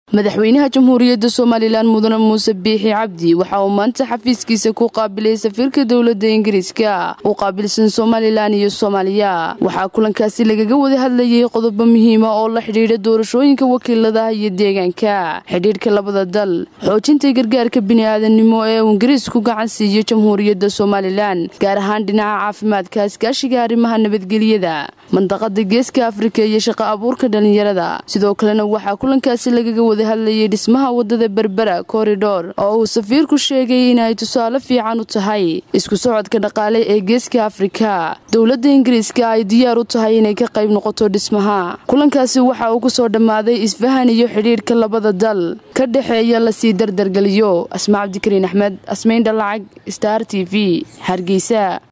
madaxweynaha jamhuuriyadda somalilan mudane muuse biixi cabdi waxa uu maanta xafiiskiisa ku qaabilay safiirka dowladda ingiriiska u qaabilsan somalilan iyo soomaaliya waxaa kulankaasi lagaga wada hadlayay qodobo muhiima oo la xidhiidha doorashooyinka wakiiladaha iyo deegaanka xidhiidhka labada dal xoojinta gargaarka bini'aadanimo ee uu ingiriisku gacan siiyo jamhuuriyadda somalilan gaar ahaan dhinaca caafimaadka iskaashiga arrimaha nabadgelyada mandaqada geeska afrika iyo shaqo abuurka dhallinyarada sidoo kalena waxaa kulankaasi lagaga wada hadlayay dhismaha wadada berbera koridhor oo uu safiirku sheegay inay tusaale fiican u tahay isku socodka dhaqaale ee geeska afrika dowladda ingiriiska ay diyaar u tahay inay ka qayb noqoto dhismaha kulankaasi waxa uu ku soo dhammaaday isfahan iyo xidhiidhka labada dal ka dhexeeya lasii dardargeliyo asmaa cabdikariin axmed asmayn dhalacag star t v hargeysa